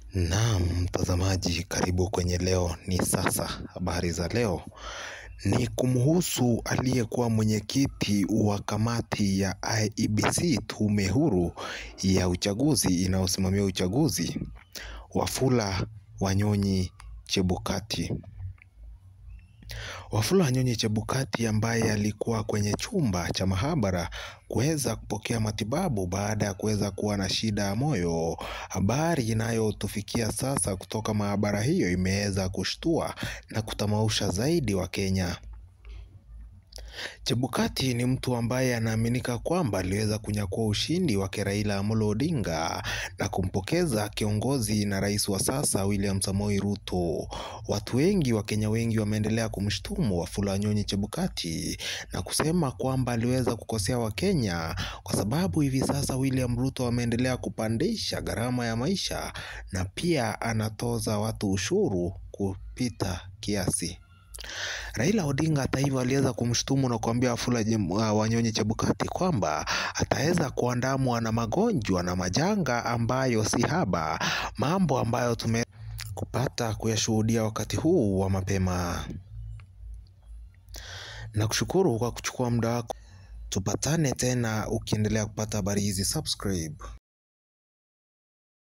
Naam mtazamaji karibu kwenye leo ni sasa habari za leo ni kumhusu aliyekuwa mwenyekiti wa kamati ya IEBC tume huru ya uchaguzi inayosimamia uchaguzi Wafula Wanyonyi Chebukati Wafula Wanyonyi Chebukati ambaye alikuwa kwenye chumba cha mahabara kuweza kupokea matibabu baada ya kuweza kuwa na shida ya moyo. Habari inayotufikia sasa kutoka mahabara hiyo imeweza kushtua na kutamausha zaidi wa Kenya. Chebukati ni mtu ambaye anaaminika kwamba aliweza kunyakua ushindi wake Raila Amolo Odinga na kumpokeza kiongozi na rais wa sasa William Samoei Ruto. Watu wengi Wakenya wengi wameendelea kumshtumu Wafula Wanyonyi Chebukati na kusema kwamba aliweza kukosea Wakenya kwa sababu hivi sasa William Ruto ameendelea kupandisha gharama ya maisha na pia anatoza watu ushuru kupita kiasi. Raila Odinga hata hivyo aliweza kumshtumu na kuambia Wafula Wanyonyi Chebukati kwamba ataweza kuandamwa na magonjwa na majanga ambayo si haba, mambo ambayo tume kupata kuyashuhudia wakati huu wa mapema. Na kushukuru kwa kuchukua muda wako. Tupatane tena ukiendelea kupata habari hizi subscribe.